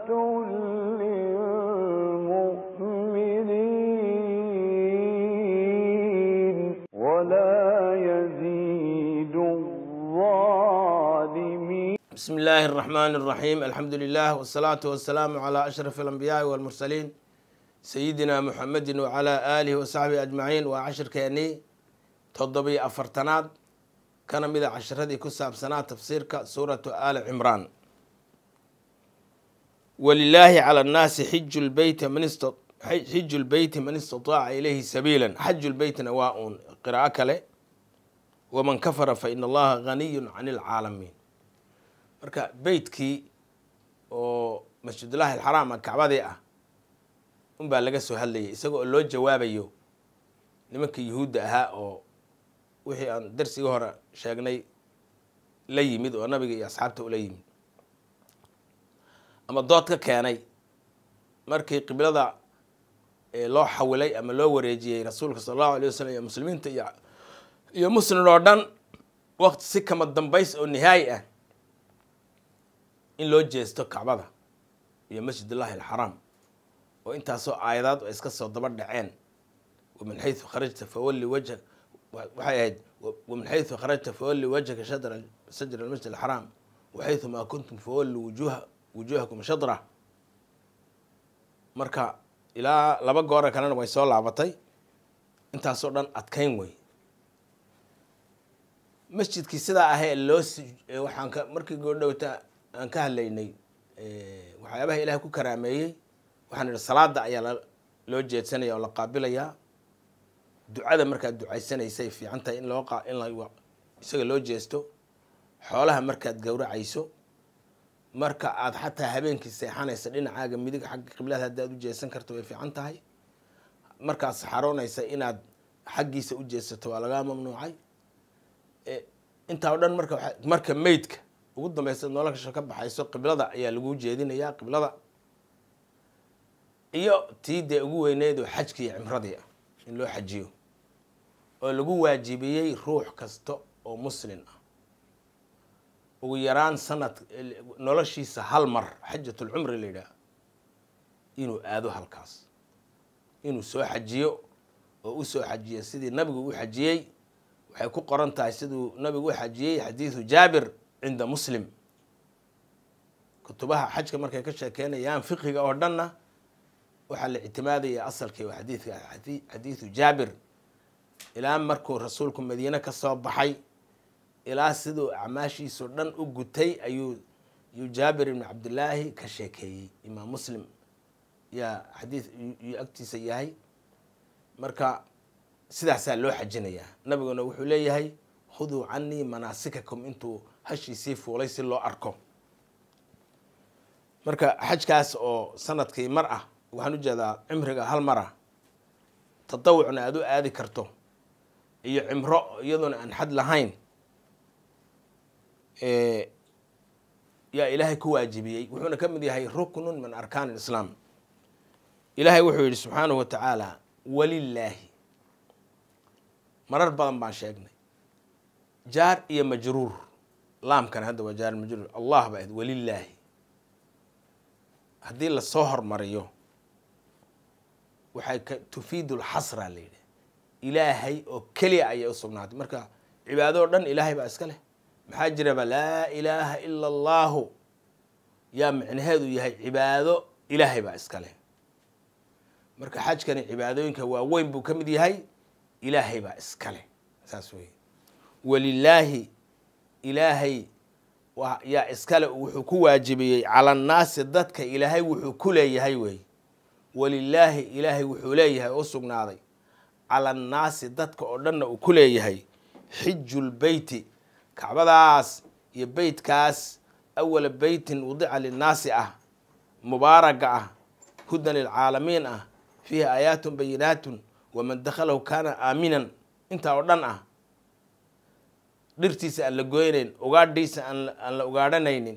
للمؤمنين ولا يزيد الظالمين بسم الله الرحمن الرحيم الحمد لله والصلاة والسلام على أشرف الأنبياء والمرسلين سيدنا محمد وعلى آله وصحبه أجمعين وعشر كيني تضبي أفرتناد كان مذا عشر هذه كساب سنة تفسير سورة آل عمران ولله على الناس حج البيت من استط... حج البيت من استطاع إليه سبيلا حج البيت نواء قراءة كله ومن كفر فإن الله غني عن العالمين marka beytkii oo masjidullaahi alxaraama kacbadii ah unbaa laga soo hadlayay isaga oo loo jawaabayo nimanka yuhuudda ahaa oo wixii aan darsigii hore sheegnay la yimid oo nabiga iyo asxaabta ula yimid ama dood ka keenay markii qiblada loo xawilay ama loo wareejiyey rasuulka sala allahu alay wasalam iyo muslimiinta iyo iyo muslim oo dhan waqti si kama dambays oo nihaayi ah in loo jeesto kacbada iyo masjidullaahi alxaraam oo intaasoo aayadaad oo iska soo daba dhaceen wamin xaysu kharajta fawalli wajha waxay ahayd wamin xaysu kharajta fawalli wajhaka shadra sajra almasjid alxaraam waxaysu maa kuntum fawalli wujuha wujuhakum shadra marka ilaa laba goora kalena way soo laabatay intaasoo dhan adkayn wey masjidkii sidaa ahee loo waxaan ka markii goordhowta aan ka hadlaynay waxyaabaha ilaahay ku karaameeyey waxaan idhi salaada ayaa loo jeedsanaya oo la qaabilayaa ducada markaad ducaysanaysay fiican tahay in loo in la isaga loo jeesto xoolaha markaad gowracayso marka aad xataa habeenkii seexanaysa dhinacaaga midig xagga qiblada haddaad u jeesan karto way fiican tahay markaad saxaroonaysa inaad xaggiisa u jeesato waa lagaa mamnuucay intaa o dhan marka marka meydka ugu dambeysa nolosha ka baxayso qiblada ayaa lagu jeedinayaa qiblada iyo tii dee ugu weyneyd oo xajkii iyo cimradii ah in loo xajiyo oo lagu waajibiyey ruux kasta oo muslin ah ugu yaraan sanad noloshiisa hal mar xajatulcumri la yidhaah inuu aado halkaas inuu soo xajiyo oo u soo xajiyo sidii nabigu u xajiyey waxay ku qoran tahay siduu nabigu u xajiyey xadiidu jaabir cinda muslim kutubaha xajka markay ka sheekeynayaan fiqiga oo dhanna waxaa la ictimaadaya asalkii waa xadiidka xadiidu jaabir ilaa markuu rasuulku madiine ka soo baxay ilaa siduu acmaashiisao dhan u gutay ayuu yuu jaabir ibni cabdillaahi ka sheekeeyey imaam muslim yaa xadiid yuu agtiisa yahay marka sidaasaa loo xajinayaa nabiguna wuxuu leeyahay khuduu canii manaasikakum intuu hashiisii fuulay si loo arko marka xajkaas oo sanadkii mar ah waxaan u jeedaa cimriga hal mar ah tadawucna aada u aadi karto iyo cimro iyadoona aan xad lahayn yaa ilaahay ku waajibiyey wuxuuna ka mid yahay ruknun min arkaan alislaam ilaahay wuxuu yidhi subxaanahu wa tacaala walilaahi marar badan baan sheegnay jaar iyo majruur laamkan hadda waa jaar majruur allah ba ahayd walilaahi haddii lasoo hormariyo waxay ka tufiidu lxasra la yidhi ilaahay oo keliya ayay u sugnaatay marka cibaado o dhan ilaahay baa iska leh maxaa jiraba laa ilaaha ila allahu yaa micnaheedu yahay cibaado ilaahay baa iska leh marka xajkani cibaadooyinka waaweyn buu ka mid yahay ilaahay baa iska leh saas wey walilaahi ilaahay yaa iskale wuxuu ku waajibiyey cala annaasi dadka ilaahay wuxuu ku leeyahay wey walilaahi ilaahay wuxuu leeyahay oo sugnaaday cala annaasi dadka oo dhanna uu ku leeyahay xijulbeyti kacbadaas iyo beytkaas awala beytin wadica linnaasi ah mubaaraga ah hudan lilcaalamiin ah fiihi aayaatun bayinaatun waman dakhalahu kaana aaminan intaa oo dhan ah dhirtiisa aan la goynayn ugaadhiisa aan la ugaadhanaynin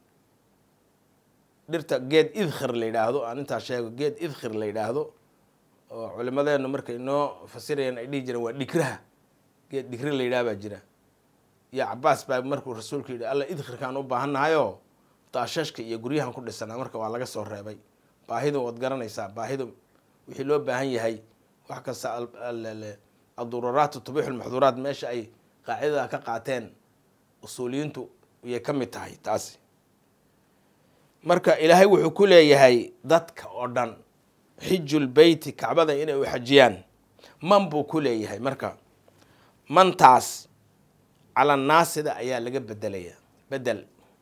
dhirta geed idkhir la yidhaahdo aan intaa sheego geed idkhir la yidhaahdo oo culimadeenu markay noo fasirayaan ay dhihi jireen waa dhigraha geed dhigri la yidhaha baa jira iyo cabaas baa markuu rasuulku yidhi alla idkhirkaan u baahannahayo daashashka iyo guryahan ku dhisanaa marka waa laga soo reebay baahidu waad garanaysaa baahidu wixii loo baahan yahay wax kasta adururaatu tubixu lmaxduuraat meesha ay qaacidada ka qaateen usuuliyiintu ayay ka mid tahay taasi marka ilaahay wuxuu ku leeyahay dadka oo dhan xijulbeyti kacbada inay u xajiyaan man buu ku leeyahay marka mantaas calannaasida ayaa laga bedelaya bedel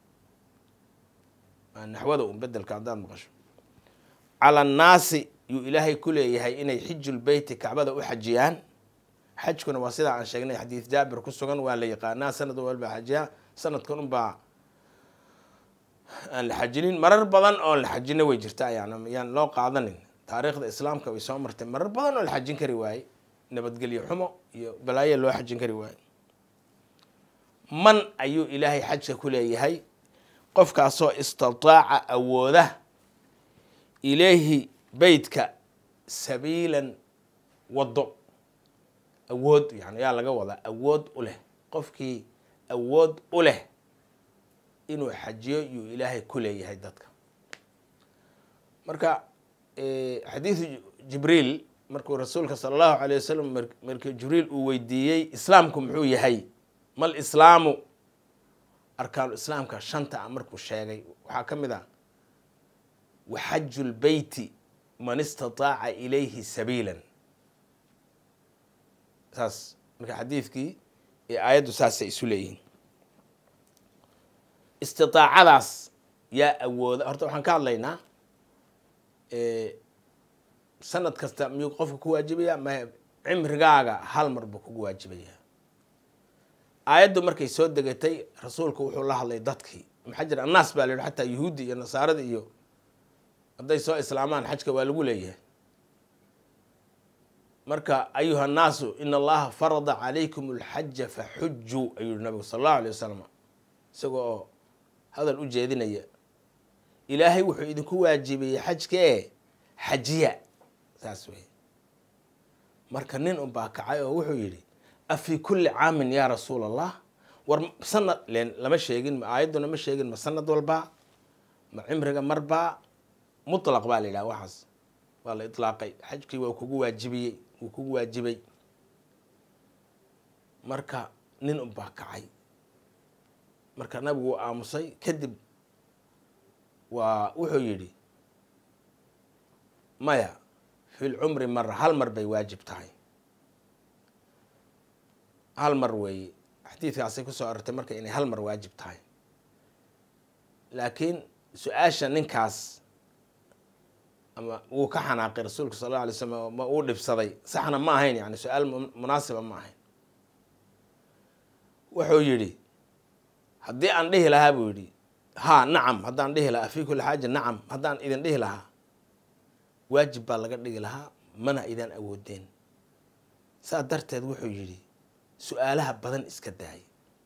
naxwada un bedelka haddaad maqasho calannaasi yuu ilaahay ku leeyahay inay xijulbeyti kacbada u xajiyaan xajkuna waa sidaa aan sheegnay xadiid jaabir ku sugan waa la yaqaanaa sanad walba xajiyaa sanadkan unbaa aan la xajinin marar badan oon la xajina way jirtaa yani yaan loo qaadanin taariikhda islaamka way soo martay marar badan oo la xajin kari waaye nabadgelyo xumo iyo balaayo loo xajin kari waaye man ayuu ilaahay xajka ku leeyahay qofkaasoo istataaca awooda ilayhi beytka sabiilan waddo awood yani yaa laga wadaa awood u leh qofkii awood u leh inuu xajiyo yuu ilaahay ku leeyahay dadka marka xadiidu jibriil markuu rasuulka sala allahu calay wasalam markii jibriil uu weydiiyey islaamku muxuu yahay mal islaamu arkaanu islaamka shanta a markuu sheegay waxaa ka mid ah waxaju lbeyti man istataaca ilayhi sabiilan saas marka xadiidkii ee aayaddu saasay isu leeyihiin istiaacadaas yaa awooda horta waxaan ka hadlaynaa sanad kasta miyuu qofka ku waajibaya ma cimrigaaga hal mar buu kugu waajibaya aayaddu markay soo degatay rasuulku wuxuu la hadlay dadkii maxaa jira annaas baa la yihi xataa yuhuuddi iyo nasaarada iyo hadday soo islaamaan xajka waa lagu leeyahay marka ayuha nnaasu in allaha farada calaykum alxaja faxujuu ayuu yihi nabigu sala allahu alay wasalam isaga oo hadal u jeedinaya ilaahay wuxuu idinku waajibiyey xajkee xajiya saas wey marka nin unbaa kacay oo wuxuu yidhi afii kulli caamin yaa rasuul allah war sanad len lama sheegin ma aayadduna ma sheegin ma sanad walbaa ma cimriga marbaa mutlaq baa la yidhaha waxaas waa la itlaaqay xajkii waa kugu waajibiyey wuu kugu waajibay marka nin unbaa kacay marka nabigu wuu aamusay kadib waa wuxuu yidhi maya fi lcumri mara hal mar bay waajib tahay hal mar weeye xadiidkaasay kusoo arortay marka inay hal mar waajib tahay laakiin su-aasha ninkaas ama wuu ka xanaaqay rasuulka sal alla alay slam ma uu dhibsaday saxna ma ahayn yani su-aal munaasiba ma ahayn wuxuu yidhi haddii aan dhihi lahaa buu yidhi haa nacam haddaan dhihi lahaa fii kulli xaaja nacam haddaan idin dhihi lahaa waajib baa laga dhigi lahaa mana idaan awoodeen saa darteed wuxuu yidhi su-aalaha badan iska daayay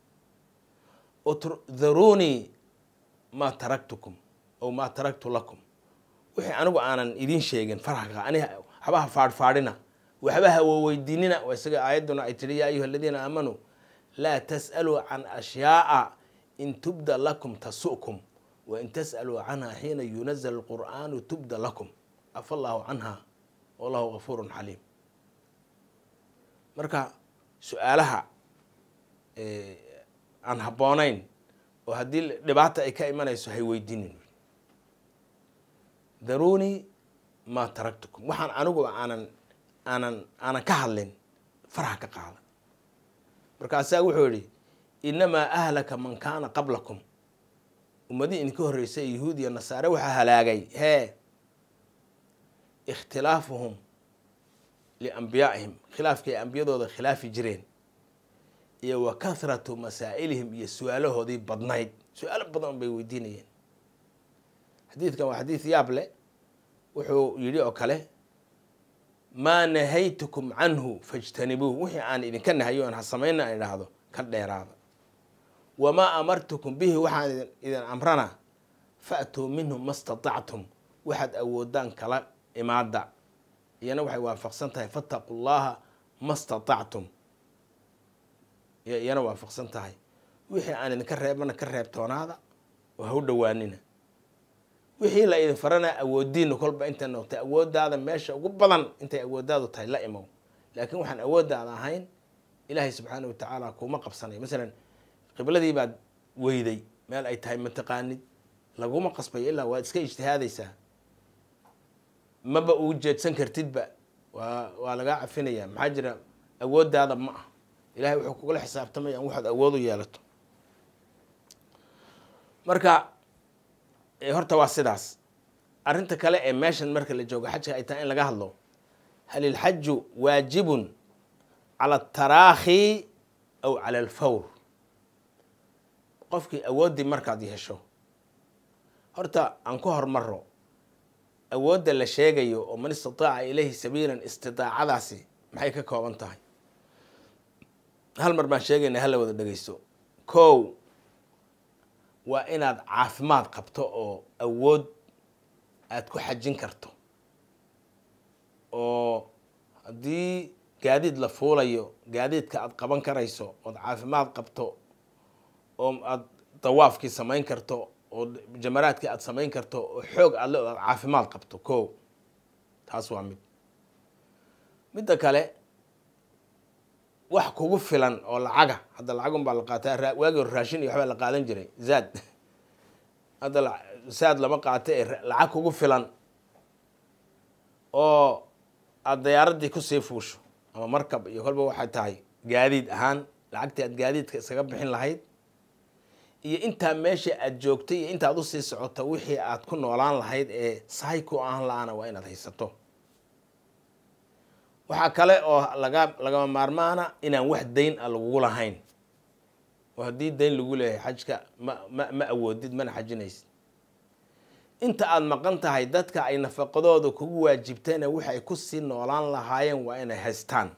utdaruunii maa taraktukum ow maa taraktu lakum wixii anigu aanan idiin sheegin farxka ani habaha faadhfaadhina waxba hawoweydiinina waa isaga aayadduna ay tihi yaa ayuha aladiina aamanuu laa tas'aluu can ashyaa'a in tubda lakum tasu'kum wain tas'aluu canha xiina yunazal alqur'aanu tubda lakum afa allahu canha wallahu gafuurun xaliim marka su-aalaha aan habboonayn oo haddii dhibaata ay ka imanayso hay weydiinin daruunii maa taraktukum waxaan anigu aanan aanan aanan ka hadlin farha ka qaada markaasaa wuxuu yidhi inamaa ahlaka man kaana qablakum ummadihii idinka horreysay yahuud iyo nasaare waxaa halaagay hee ikhtilaafuhum liambiyaa'ihim khilaafkii ay ambiyadooda khilaafi jireen iyo wa kathratu masaa'ilihim iyo su-aalahoodii badnayd su-aalo badan bay weydiinayeen xadiidkan waa xadiid yaab leh wuxuu yidhi oo kale maa nahaytukum canhu fajtanibuuh wixii aan idinka nahayo aan ha samayna aan idhaahdo ka dheeraada wamaa amartukum bihi waxaan idin amrana fa'tuu minhu ma statactum waxaad awoodaan kala imaada iyana waxay waafaqsan tahay fattaqu llaha ma statactum iyana waafaqsan tahay wixii aan idinka reebana ka reebtoonaada oo ha u dhowaanina wixii la idin farana awoodiina kolba intay noqtay awooddaada meesha ugu badan intay awooddaadu tahay la imow laakiin waxaan awooddaada ahayn ilaahay subxaana wa tacaala kuma qabsanayo masalan qibladii baad weyday meel ay tahay mataqaanid laguma qasbayo ilaa waad iska ijtihaadaysaa maba ugu jeedsan kartidba waa waa lagaa cafinaya maxaa jira awooddaada ma ah ilahay wuxuu kugula xisaabtamaya in waxaad awood u yeelato marka horta waa sidaas arrinta kale ee meeshan marka la joogo xajka ay tahay in laga hadlo hal ilxaju waajibun cala ataraakhi aw cala alfawr qofkii awooddii markaad yeesho horta aan ku hormaro awoodda la sheegayo oo man istataaca ilayhi sabiilan istidaacadaasi maxay ka kooban tahay hal mar baan sheegayna hala wada dhegeysto kow waa inaad caafimaad qabto oo awood aad ku xajin karto oo haddii gaadiid la fuulayo gaadiidka aad qaban karayso ood caafimaad qabto oo aad dawaafkii samayn karto oo jamaraadkii aad samayn karto oo xoog aad le aad caafimaad qabto ko taas waa mid midda kale wax kugu filan oo lacaga hadda lacagun baa la qaataa waagi hore raashin iyo waxbaa la qaadan jiray zaad hadda saad lama qaato ee lacag kugu filan oo aada dayaaradii kusii fuusho ama markab iyo kolba waxay tahay gaadiid ahaan lacagtii aad gaadiidka iskaga bixin lahayd iyo intaa meesha aad joogtay iyo intaad usii socoto wixii aad ku noolaan lahayd ee sahay ku ahan la-aana waa inaad haysato waxaa kale oo laga lagama maarmaana inaan wax dayn a lagugu lahayn oo haddii dayn lagu leeyahay xajka ma ma ma awoodid mana xajinaysid inta aada maqan tahay dadka ay nafaqadooda kugu waajibtayna waxay kusii noolaan lahaayeen waa inay haystaan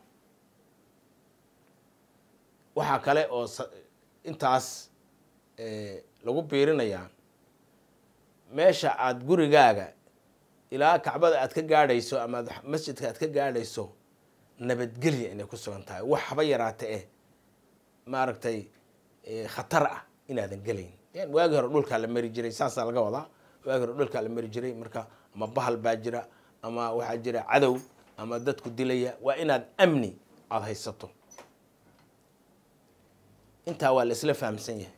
waxaa kale oo intaas lagu biirinayaa meesha aada gurigaaga ilaa kacbada aad ka gaadhayso ama masjidka aad ka gaadhayso nabadgelya inay ku sugan tahay wax haba yaraata eh maaragtay khatar ah inaadan gelayn waagi hore dhulkaa la mari jiray saasaa laga wadaa waagi hore dhulkaa la mari jiray marka ama bahal baa jira ama waxaa jira cadow ama dadku dilaya waa inaad amni aada haysato intaa waa la isla fahamsan yahay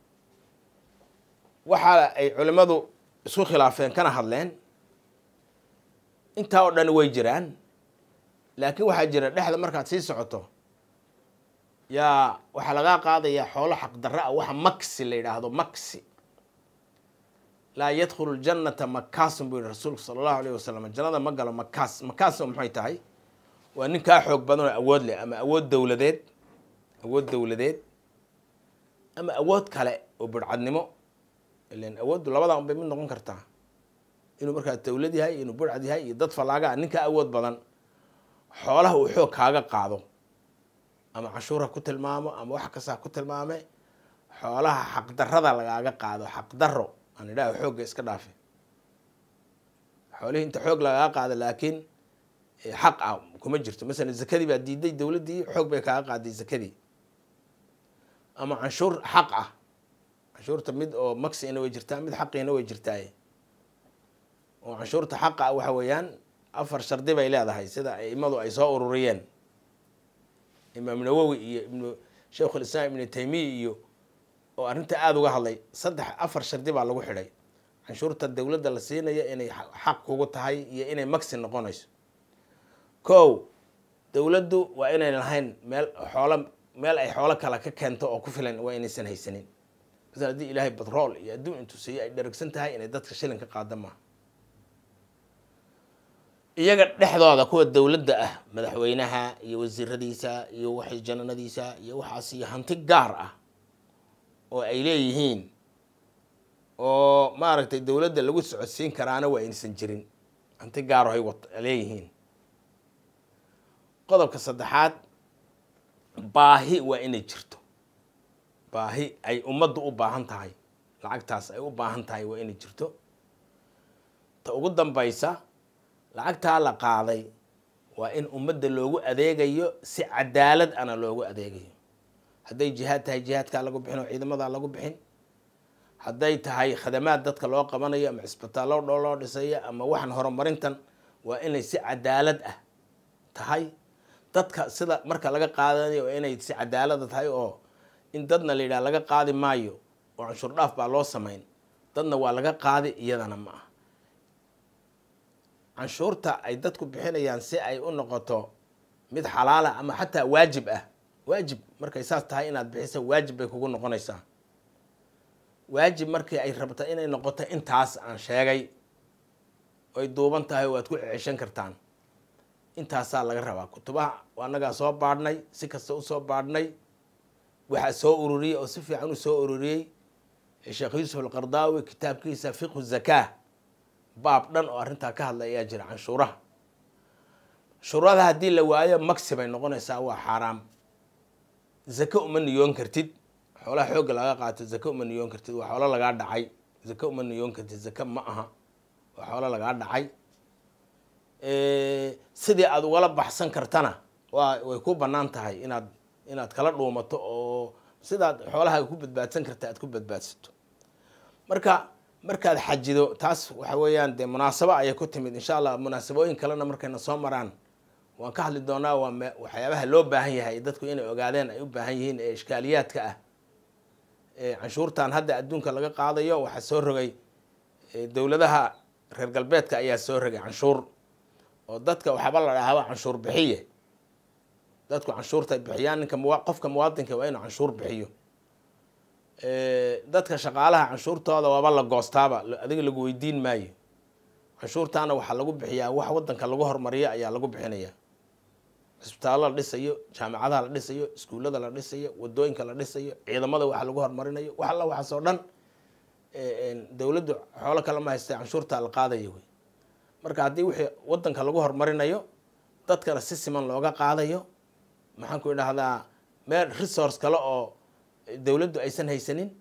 waxa ay culimmadu isku khilaafeen kana hadleen intaa oo dhan way jiraan laakiin waxaa jira dhexda markaad sii socoto yaa waxaa lagaa qaadayaa xoolo xaqdarra ah waxa maksi la yidhaahdo maksi laa yadkhulu ljannata makaasun buu yihi rasuulku sala allahu alayh wasalam jannada ma galo makaas makaasoo maxay tahay waa nin kaa xoog badan oo awood leh ama awood dowladeed awood dowladeed ama awood kale oo burcadnimo ilan awooddu labadaa un bay mid noqon kartaa inuu markaa dowlad yahay inuu burcad yahay iyo dad fallaaga ah ninka awood badan xoolaha uu xoog kaaga qaado ama cashuur ha ku tilmaamo ama wax kasta ha ku tilmaame xoolaha xaqdarrada lagaaga qaado xaqdarro aan idhaha xoogga iska dhaafe xoolihii inta xoog lagaaga qaado laakiin xaq ah kuma jirto masalan zakadii baa diiday dowladdii xoog bay kaaga qaaday zakadii ama canshuur xaq ah canshuurta mid oo maxiina way jirtaa mid xaqiina way jirtaaye oo canshuurta xaqa ah waxa weeyaan afar shardi bay leedahay sida aimadu ay soo ururiyeen imaam nawowi iyo ibnu sheikhulislaam ibnu taymiya iyo oo arrinta aada uga hadlay saddex afar shardi baa lagu xidhay canshuurta dowladda la siinayo inay xaq kugu tahay iyo inay maxi noqonayso kow dowladdu waa inay lahayn meel xoolo meel ay xoolo kale ka keento oo ku filan waa inaysan haysanin masala haddii ilaahay batrool iyo adduun intuu siiyo ay dharagsan tahay inay dadka shilin ka qaada maaha iyaga dhexdooda kuwa dowladda ah madaxweynaha iyo wasiiradiisa iyo waxay jananadiisa iyo waxaas iyo hanti gaar ah oo ay leeyihiin oo maaragtay dowladda lagu socodsiin karaana waa aysan jirin hanti gaaro hay leeyihiin qodobka saddexaad baahi waa inay jirto baahi ay ummaddu u baahan tahay lacagtaas ay u baahan tahay waa inay jirto ta ugu dambaysa lacagtaa la qaaday waa in ummadda loogu adeegayo si cadaalad ana loogu adeegayo hadday jihaad tahay jihaadkaa lagu bixin oo ciidamadaa lagu bixin hadday tahay khadamaad dadka loo qabanayo ama cisbitaallo dho loo dhisayo ama waxaan horumarintan waa inay si cadaalad ah tahay dadka sida marka laga qaadanayo waa inay si cadaalada tahay oo in dadna la yidhaha laga qaadi maayo oo canshuur dhaaf baa loo samayn dadna waa laga qaadi iyadana ma ah canshuurta ay dadku bixinayaan si ay u noqoto mid xalaala ama xataa waajib ah waajib markay saas tahay inaad bixiso waajib bay kugu noqonaysaa waajib markii ay rabta inay noqoto intaas aan sheegay oy duuban tahay waad ku ceshan kartaan intaasaa laga rabaa kutubaha anagaa soo baadhnay si kasta usoo baadhnay waxaa soo ururiyey oo si fiican u soo ururiyey sheekh yuusuf alqardaawi kitaabkiisa fiqhu zakaa baab dhan oo arrintaa ka hadlay ayaa jira canshuuraha shuurada haddii la waayo magsi bay noqonaysaa waa xaaraam zake uma niyoon kartid xoolaha xoogga laga qaato zake uma niyoon kartid waa xoolo lagaa dhacay zake uma niyoon kartid zake ma aha waa xoolo lagaa dhacay sidii aada ugala baxsan kartana waa way ku bannaan tahay inaad inaad kala dhuumato oo sidaad xoolahaaga ku badbaadsan karta aad ku badbaadsato marka markaad xajido taas waxa weeyaan dee munaasabo ayay ku timid insha allah munaasabooyin kalena markayna soo maraan waan ka hadli doonaa waa me waxyaabaha loo baahan yahay dadku inay ogaadeen ay u baahan yihiin ee ishkaaliyaadka ah canshuurtan hadda adduunka laga qaadayo waxaa soo rogay dowladaha reer galbeedka ayaa soo rogay canshuur oo dadka waxaaba la dhahaaba canshuur bixiye dadku canshuurta ay bixiyaan ninka muwa qofka muwaadinka waa inuu canshuur bixiyo dadka shaqaalaha canshuurtooda waaba la goostaaba adiga lagu weydiin maayo canshuurtaana waxaa lagu bixiyaa wax wadanka lagu hormariyo ayaa lagu bixinaya cisbitaallo la dhisayo jaamacadaha la dhisayo iskuullada la dhisayo wadooyinka la dhisayo ciidamada waxa lagu horumarinayo wax alla waxaas oo dhan dowladdu xoolo kale ma haystay canshuurtaa la qaadayo wey marka haddii wixii wadanka lagu horumarinayo dadkana si siman looga qaadayo maxaan ku idhahdaa meel resource kale oo dowladdu aysan haysanin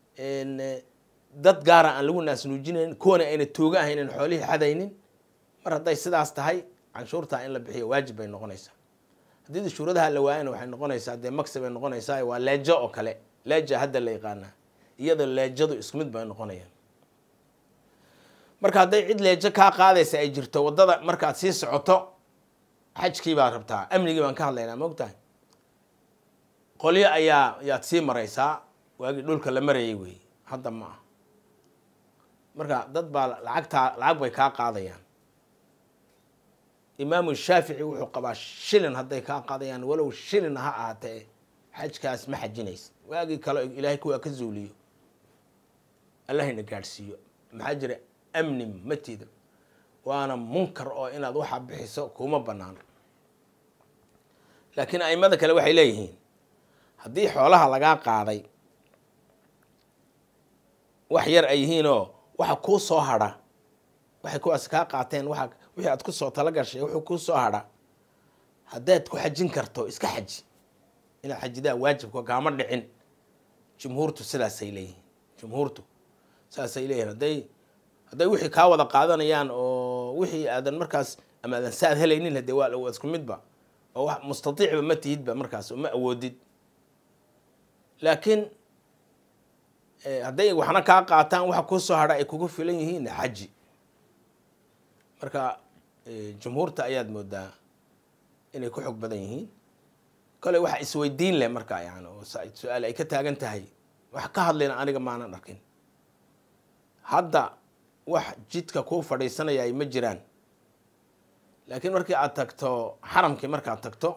dad gaara aan lagu naasnuujinayn kuwana ayna tooga ahaynan xoolihii xadaynin mar hadday sidaas tahay canshuurtaa in la bixiyo waajib bay noqonaysaa haddii shuuradaha la waayana waxay noqonaysaa dee magsi bay noqonaysaa waa leejo oo kale leeja hadda la yaqaanaa iyadoo leejadu isku mid bay noqonayaan marka hadday cid leejo kaa qaadaysa ay jirto waddada markaad sii socoto xajkii baad rabtaa amnigii baan ka hadlaynaa maogtahay qolyo ayaa yaad sii maraysaa waagii dhulka la marayay wey hadda ma ah marka dad baa lacagtaa lacag bay kaa qaadayaan imaamu shaafici wuxuu qabaa shilin hadday kaa qaadayaan walow shilin ha ahaatee xajkaas ma xajinaysa waagii kale ilaahay kuwaa ka zuuliyo allahayna gaadhsiiyo maxaa jira amni matiida waana munkar oo inaad waxaa bixiso kuma banaano laakiin aimada kale waxay leeyihiin haddii xoolaha lagaa qaaday wax yar ay yihiinoo waxa kuu soo hadha waxay kuwaas kaa qaateen waa wixii aad kusoo talagashay wuxuu kuu soo hadha haddaad ku xajin karto iska xaji inaad xajidaa waajibka kaama dhicin jumhuurtu sidaasay leeyihiin jumhuurtu saasay leeyihiin hadday hadday wixii kaa wada qaadanayaan oo wixii aadan markaas ama aadan saad helaynin hadee waa waa isku midba oo wax mustatiicba ma tihidba markaas oo ma awoodid laakiin hadday waxna kaa qaataan waxa kuu soo hadha ay kugu filan yihiin xaji marka jumhuurta ayaad moodaa inay ku xog badan yihiin kole waxa isweydiin leh marka yani oo su-aal ay ka taagan tahay wax ka hadlayna aniga maanan arkin hadda wax jidka kuu fadhiisanaya ay ma jiraan laakiin markii aad tagto xaramkii markaad tagto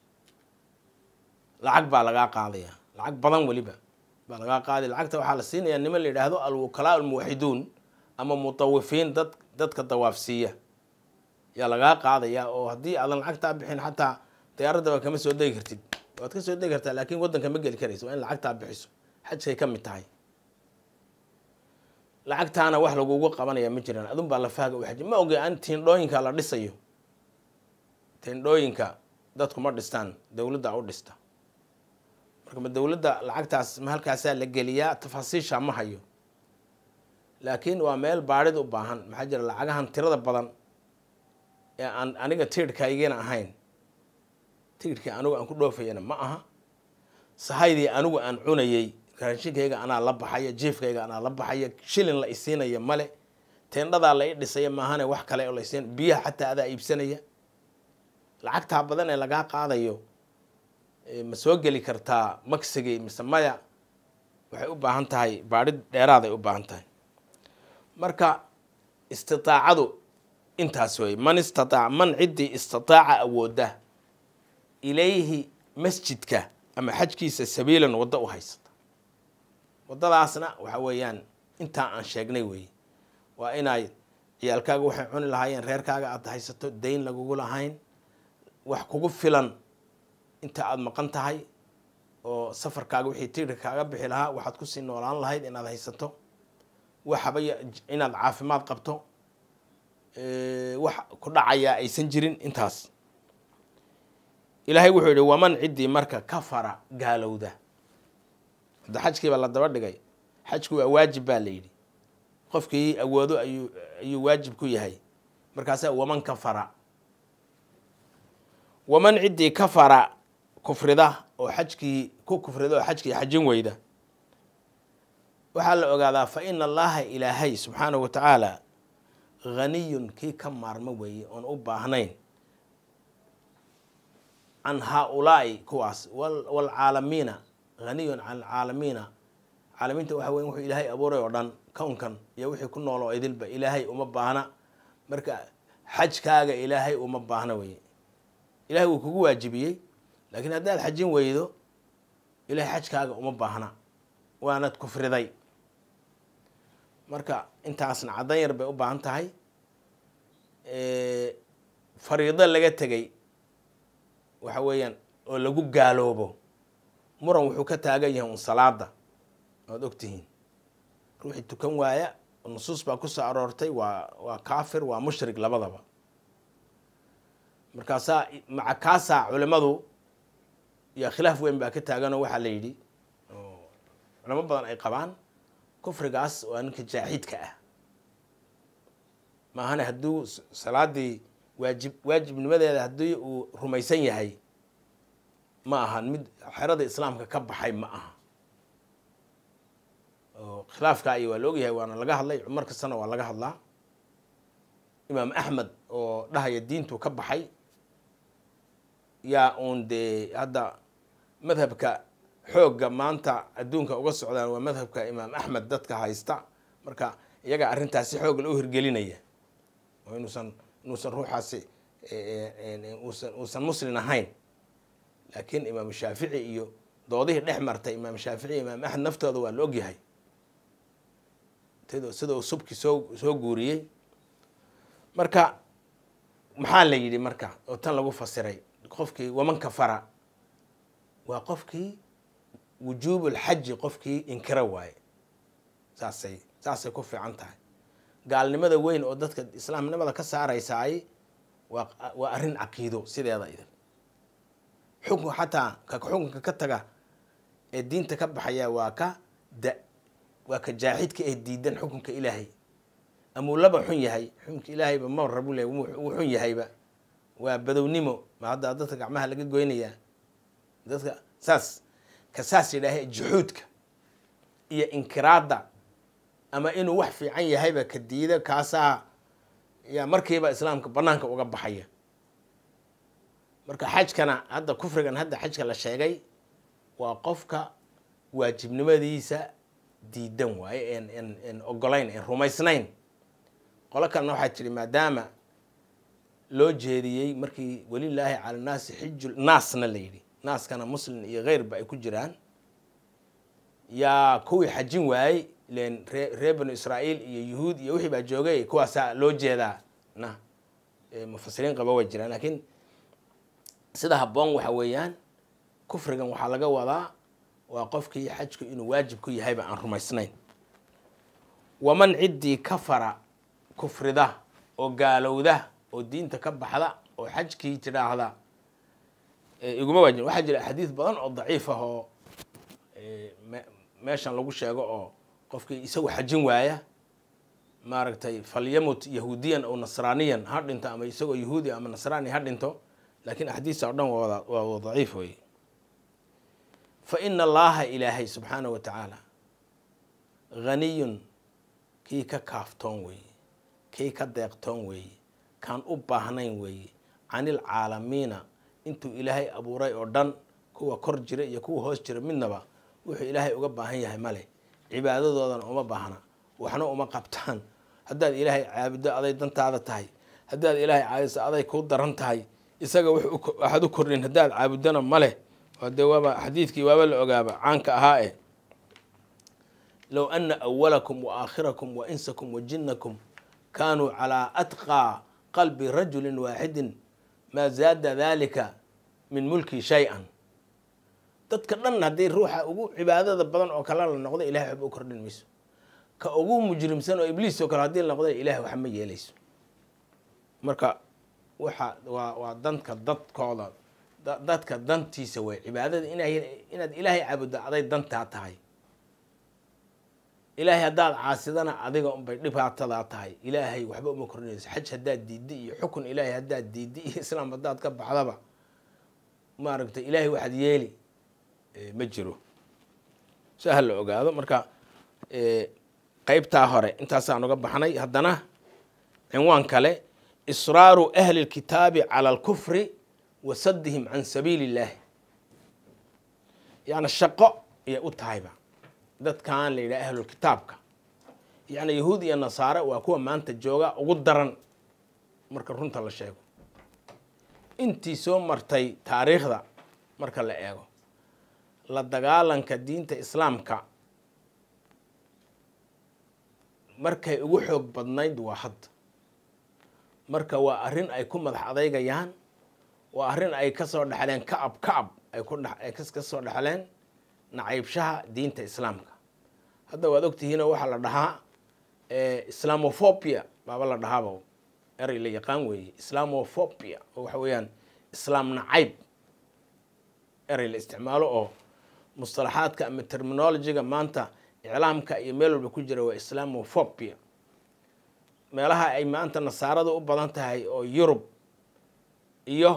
lacag baa lagaa qaadaya lacag badan weliba baa lagaa qaaday lacagta waxaa la siinaya niman la yidhaahdo alwukalaa almuwaxiduun ama mutawifiin dad dadka dawaafsiiya yaa lagaa qaadaya oo haddii aadan lacagtaa bixin xataa diyaaradaba kama soo degi kartid waad ka soo degi kartaa laakiin waddanka ma geli karaysa waa in lacagtaa bixiso xajkay ka mid tahay lacagtaana wax lagugu qabanaya ma jiraan adun baa lafaaga u xaji ma oge an tiindhooyinka la dhisayo tiindhooyinka dadku ma dhistaan dowladda u dhista marka ma dowladda lacagtaas ma halkaasaa la geliyaa tafaasiisha ma hayo laakiin waa meel baadhid u baahan maxaa jira lacagahan tirada badan ee aan aniga tiirhkaygina ahayn tiirhkii anigu aan ku dhoofayana ma aha sahaydii anigu aan cunayey raashinkayga anaa la baxaya jiifkayga anaa la baxaya shilin la isiinaya male teendhadaa la i dhisaya maahane wax kale oo la isiin biyaha xataa adaa iibsanaya lacagtaa badan ee lagaa qaadayo ma soo geli kartaa magsigii mise maya waxay u baahan tahay baadhid dheeraaday u baahan tahay marka istiaacadu intaas wey man istaaac man ciddii istataaca awooda ilayhi masjidka ama xajkiisa sabiilan waddo u haysata waddadaasna waxa weeyaan intaa aan sheegnay weeye waa inay ciyaalkaaga waxay cuni lahaayeen reerkaaga aada haysato dayn lagugu lahayn wax kugu filan inta aada maqan tahay oo safarkaaga wixii tiirka kaaga bixi lahaa waxaad kusii noolaan lahayd inaad haysato waxaba inaad caafimaad qabto wax ku dhacayaa aysan jirin intaas ilaahay wuxuu yihi waman ciddii marka kafara gaalowda hadda xajkiiba la daba dhigay xajku waa waajib baa la yidhi qofkii awoodo ayuu ayuu waajib ku yahay markaasaa waman kafara waman ciddii kafara kufrida oo xajkii ku kufrida oo xajkii xajin weyda waxaa la ogaadaa fa ina allaha ilaahay subxaanahu wa tacaala haniyun kii ka maarmo weeye oon u baahnayn can haa-ulaa'i kuwaas waalcaalamiina haniyun can alcaalamiina caalamiinta waxa weya wuxuu ilaahay abuuray oo dhan kownkan iyo wixii ku nool oo idilba ilaahay uma baahna marka xajkaaga ilaahay uma baahna weye ilahay wuu kugu waajibiyey laakiin haddaad xajin weydo ilahay xajkaaga uma baahna waanad kufriday marka intaasna caddan yar bay u baahan tahay fariido laga tegay waxa weeyaan oo lagu gaaloobo muran wuxuu ka taagan yahay un salaada waad ogtihiin ruuxii tukan waaya nusuus baa kusoo aroortay waa waa kaafir waa mushrik labadaba markaasaa maca kaasaa culimadu yaa khilaaf weyn baa ka taaganoo waxaa la yidhi oo culamo badan ay qabaan kufrigaas waa ninka jaaxidka ah maahane hadduu salaadii waajib waajibnimadeeda haddii uu rumaysan yahay ma ahan mid xerada islaamka ka baxay ma aha oo khilaafkaa iyo waa la ogyahay waana laga hadlay cumar kastana waa laga hadlaa imaam axmed oo dhahaya diintu ka baxay yaa uun dee hadda madhabka xoogga maanta adduunka uga socdaan waa madhabka imaam axmed dadka haysta marka iyaga arrintaasi xoog la u hirgelinaya oo inuusan inuusan ruuxaasi usan uusan muslin ahayn laakiin imaam shaafici iyo doodihii dhex martay imaam shaafici iyo imaam axmed naftooda waa la ogyahay sida uu subki soo soo guuriyey marka maxaa la yidhi marka oo tan lagu fasiray qofkii waman kafara waa qofkii wujuubulxaji qofkii inkira waaye saasay saasay ku fiican tahay gaalnimada weyn oo dadka islaamnimada ka saaraysaay waa waa arrin caqiido sideeda idin xukun xataa ka xukunka ka taga ee diinta ka baxaya waa ka da waa ka jaaxidka ee diidan xukunka ilaahay amuu laba xun yahay xukunka ilaahayba ma rabu le wuu xun yahayba waa badownimo ma hadda dadka gacmaha laga goynayaa dadka saas ka saas yidhaaha juxuudka iyo inkiraadda ama inuu wax fiican yahayba ka diida kaasaa yaa markiiba islaamka banaanka uga baxaya marka xajkana hadda kufrigan hadda xajka la sheegay waa qofka waajibnimadiisa diidan waaye en en en ogolayn en rumaysnayn qolo kalena waxaa tidhi maadaama loo jeediyey markii welilaahi cala naasi xiju naasna la yidhi naaskana muslim iyo keyrba ay ku jiraan yaa kuwii xajin waayey ilen ree reer banu israa'iil iyo yuhuud iyo wixii baa joogay kuwaasaa loo jeedaa na mufasiriin qaba way jiraan laakiin sida habboon waxa weeyaan kufrigan waxaa laga wadaa waa qofkii xajku inuu waajib ku yahayba aan rumaysnayn waman ciddii kafara kufrida oo gaalowda oo diinta ka baxda oo xajkii tidhaahda iguma waajib waxaa jira axaadiis badan oo daciif ah oo meeshan lagu sheego oo qofkii isagu xajin waaya maaragtay falyamut yahuudiyan oo nasraaniyan ha dhinto ama isagoo yahuudi ama nasraani ha dhinto laakiin axaadiista o dhan waa waa daciif wey fa ina allaaha ilaahay subxaanahu wa tacaala haniyun kii ka kaaftoon weeye kii ka deeqtoon weeye kaan u baahnayn weeye canilcaalamiina intuu ilaahay abuuray oo dhan kuwa kor jira iyo kuwa hoos jira midnaba wuxuu ilaahay uga baahan yahay male cibaadadoodana uma baahna waxna uma qabtaan haddaad ilaahay caabuddo aday dantaada tahay haddaad ilaahay caabiso aday kuu daran tahay isaga waxaad u kordhin haddaad caabuddana male dee waaba xadiidkii waaba la ogaaba caanka ahaa e low ana awalakum wa aakhirakum wa insakum wa jinnakum kaanuu calaa atqaa qalbi rajulin waaxidin maa zaada dalika min mulki shay-an dadka dhan haddii ruuxa ugu cibaadada badan oo kale la noqdo ilahay waxba u kordhin mayso ka ugu mujrimsan oo ibliis oo kale hadii la noqdo ilahay wax ma yeelayso marka waxa waa waa danka dadkooda dadka dantiisa way cibaadada ina inaad ilaahay caabuddo aday dantaa tahay ilaahay haddaad caasidana adiga unbay dhibaatadaa tahay ilaahay waxba uma kordhinayso xaj haddaad diiddi iyo xukun ilaahay haddaad diiddi iyo islaam haddaad ka baxdaba maaragtay ilaahay waxaad yeeli ma jiro si ha la ogaado marka qeybtaa hore intaasaan uga baxnay haddana cinwaan kale israaru ahli lkitaabi cala alkufri wa saddihim can sabiili illahi yani shaqo ayay u tahayba dadkan la yidhaha ahlulkitaabka yacni yahuud iyo nasaare waa kuwa maanta jooga ugu daran marka runta la sheego intii soo martay taariikhda marka la eego la dagaalanka diinta islaamka markay ugu xoog badnayd waa hadda marka waa arrin ay ku madax adeygayaan waa arrin ay kasoo dhexleen kacab kacab ay ku ay ka soo dhexleen nacaybshaha diinta islaamka hadda waad ogtihiinoo waxaa la dhahaa islamophobia baaba la dhahaaba erey la yaqaan weeye islamophobia oo waxa weeyaan islaam nacayb erey la isticmaalo oo mustalaxaadka ama terminologiga maanta iclaamka iyo meel walba ku jira waa islamophobia meelaha ay maanta nasaarada u badan tahay oo yurub iyo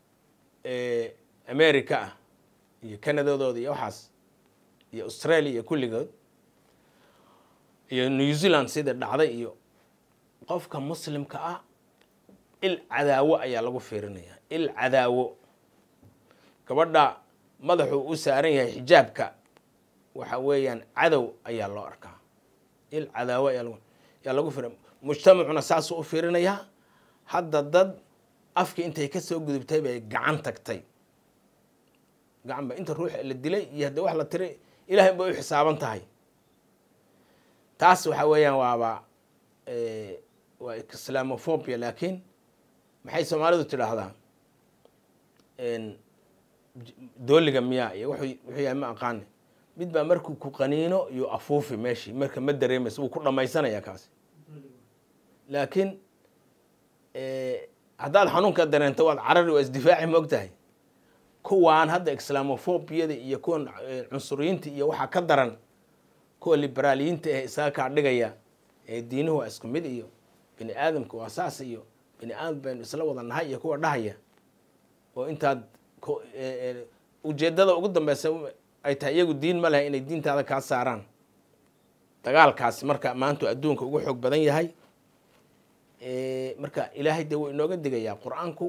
america ah iyo canadadooda iyo waxaas iyo australia iyo kulligood iyo new zealand sida dhacday iyo qofka muslimka ah il cadaawo ayaa lagu fiirinayaa il cadaawo gabadha madaxuu u saaran yahay xijaabka waxa weeyaan cadow ayaa loo arkaa il cadaawo ayaa lagu fiirin mujtamacuna saasuu u fiirinayaa hadda dad afki intay kasoo gudubtay bay gacan tagtay gacan ba inta ruuxa la dilay iyo hadda wax la tiray ilahay bay u xisaaban tahay taas waxa weeyaan waaba waa islamophobia laakiin maxay soomaalidu tidhaahdaa dooliga miyaa iyo wuxuu yahay ma aqaani mid baa markuu ku qaniino iyo afuufi meeshii marka ma dareemayso wuu ku dhamaysanaya kaasi laakiin haddaad xanuunka dareento waad carari waa isdifaaci ma og tahay kuwaan hadda islamophobiyada iyo kuwan cunsuriyiinta iyo waxaa ka daran kuwa liberaaliyiinta ee isaga kaa dhigaya ee diinuhu waa isku mid iyo bini aadamka waa saas iyo bini aadam baynu isla wada nahay iyo kuwa dhahaya oo intaad ujeedada ugu dambeysa ay tahay iyagu diin ma leha inay diintaada kaa saaraan dagaalkaasi marka maantu adduunka ugu xoog badan yahay marka ilaahay dee wuu inooga digayaa qur-aanku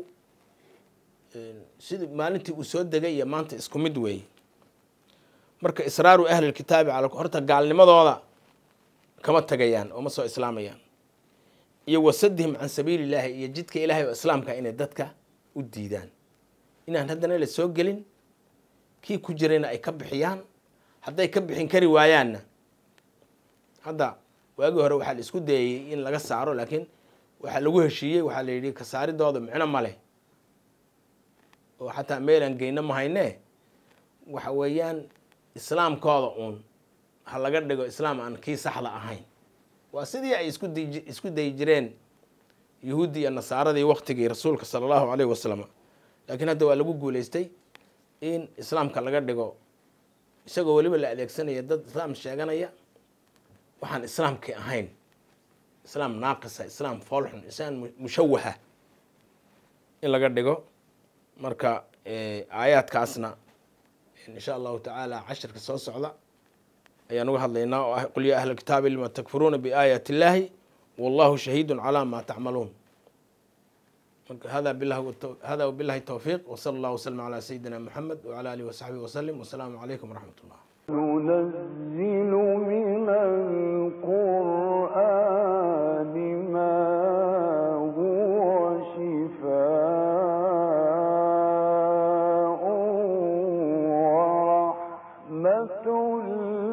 sidii maalintii uu soo degay iyo maanta isku mid weeye marka israaru ahli lkitaabi cala horta gaalnimadooda kama tegayaan oo ma soo islaamayaan iyo wasadihim can sabiili illaahi iyo jidka ilahay oo islaamka inay dadka u diidaan inaan haddana la soo gelin kii ku jirayna ay ka bixiyaan hadday ka bixin kari waayaanna hadda waagii hore waxaa la isku dayayey in laga saaro laakiin waxaa lagu heshiiyey waxaa la yidhi kasaaridooda micno ma leh oo xataa meelaan geyno ma hayne waxa weeyaan islaamkooda uun ha laga dhigo islaam aan kii saxda ahayn waa sidii ay isku di isku dayi jireen yuhuuddii iyo nasaaradii waktigii rasuulka sala allahu caleyhi wasalam laakiin hadda waa lagu guuleystay in islaamka laga dhigo isagoo weliba la adeegsanaya dad islaam sheeganaya waxaan islaamkii ahayn islaam naaqisa islaam foolxun islaam mushawaha in laga dhigo marka aayaadkaasna insha allahu tacaala cashirka soo socda ayaan uga hadlaynaa oo ah qul yaa ahla kitaabi lima takfuruuna biaayaati illaahi wallahu shahiidun calaa maa tacmaluun marka hada bilah hada wabillahi towfiiq wasala allahu waslama calaa sayidina moxamed wacala alihi wasaxbihi wasalim wasalaamu calaykum waraxmat ullah ننزل من القرآن ما هو شفاء ورحمة